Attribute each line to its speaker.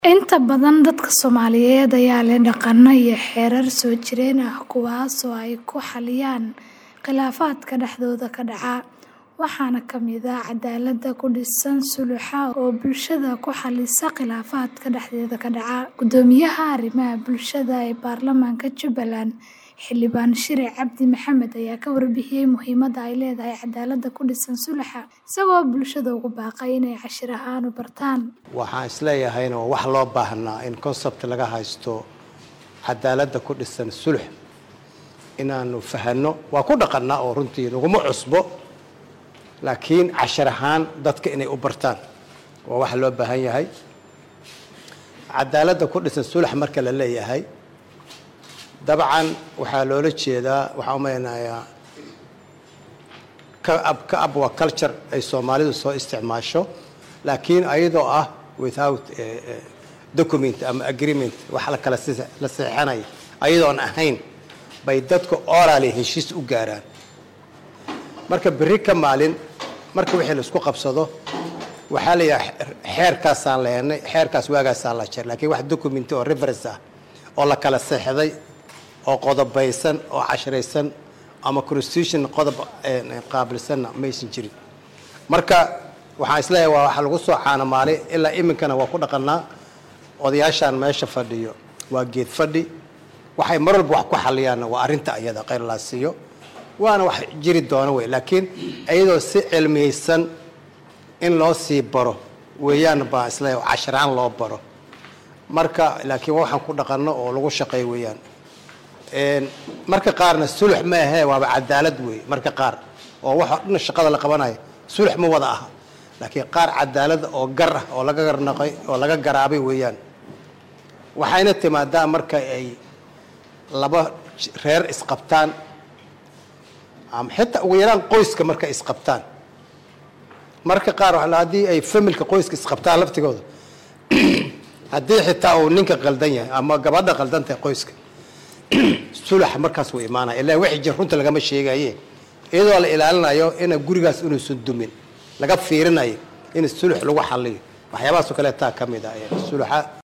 Speaker 1: Inta badan dadka Soomaaliyeed ayaa leh dhaqanno iyo xeerar soo jireen ah kuwaas oo ay ku xalliyaan khilaafaadka dhexdooda ka dhaca, waxaana ka mid ah caddaaladda ku dhisan sulxa oo bulshada ku xallisa khilaafaadka dhexdeeda ka dhaca. Guddoomiyaha Arrimaha Bulshada ee Baarlamaanka Jubbaland, Xildhibaan Shire Cabdi Maxamed ayaa ka warbixiyay muhiimadda ay leedahay caddaaladda ku dhisan sulxa, isagoo bulshada ugu baaqay inay cashir ahaan u bartaan.
Speaker 2: waxaan isleeyahayna waa wax loo baahnaa in concept laga haysto cadaaladda ku dhisan sulx inaanu fahanno waa ku dhaqannaa oo runtii naguma cusbo laakiin cashar ahaan dadka inay u bartaan waa wax loo baahan yahay cadaaladda ku dhisan sulx marka la leeyahay dabcan waxaa loola jeedaa waxaan u maleynayaa ka ab ka ab waa culture ay soomaalidu soo isticmaasho laakiin ayadoo ah without document ama agreement wax la kala si la seexanaya ayadoon ahayn bay dadka orally heshiis u gaaraan marka berri ka maalin marka wixii la isku qabsado waxaa la yidhaha xeerkaasaan leenay xeerkaas waagaasaan la jer laakiin wax document oo reference ah oo la kala seexday oo qodobaysan oo cashraysan ama constitution qodob qaabilsanna maysan jirin marka waxaan isleeyahay waa waxa lagu soo caanamaalay ilaa iminkana waa ku dhaqannaa odayaashaan meesha fadhiyo waa geed fadhi waxay mar walba wax ku xaliyaanna waa arrinta iyada khayr laa siiyo waana wax jiri doono wey laakiin iyadoo si cilmiyeysan in loo sii baro weeyaan baan isleeyahay casharaan loo baro marka laakiin waxaan ku dhaqanno oo lagu shaqeeyo weeyaan marka qaarna sulx ma ahee waaba cadaalad wey marka qaar oo waxa dhan shaqada la qabanayo sulx ma wada aha laakiin qaar cadaalad oo gar ah oo laga garnaqay oo laga garaabay weeyaan waxayna timaadaa marka ay laba reer isqabtaan ama xitaa ugu yaraan qoyska marka isqabtaan marka qaar haddii ay familka qoyska isqabtaan laftigooda haddii xitaa uu ninka qaldan yahay ama gabadha qaldan tahay qoyska sulax markaas wuu imaanaya ilaa wixii jir runta lagama sheegaye iyadoo la ilaalinayo ina gurigaas inuusan dumin laga fiirinayo in sulux lagu xaliyo waxyaabahaasoo kale taa ka mid ah sulaxa